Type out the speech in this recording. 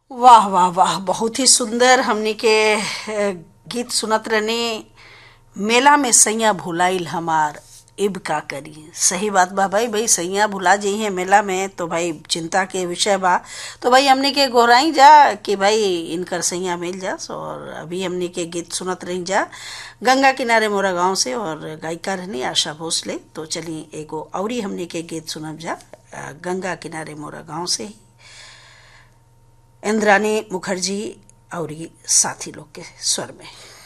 वाह वाह वाह बहुत ही सुंदर हमनी के अ, गीत सुनत रहनी मेला में सैया भुलाइल हमार इब का करी सही बात बा भाई भाई सैया भुला जइहे मेला में तो भाई चिंता के विषय बा तो भाई हमनी के गोराई जा कि भाई इनकर सैया मिल जास और अभी हमनी के गीत सुनत रही जा गंगा किनारे मोरा गांव से और गायिका रहनी आशा भोसले तो चलिए एगो औरी हमनी के गीत सुनब जा अ, गंगा किनारे मोरा गांव से ही इंद्रानी मुखर्जी और साथी लोग के स्वर में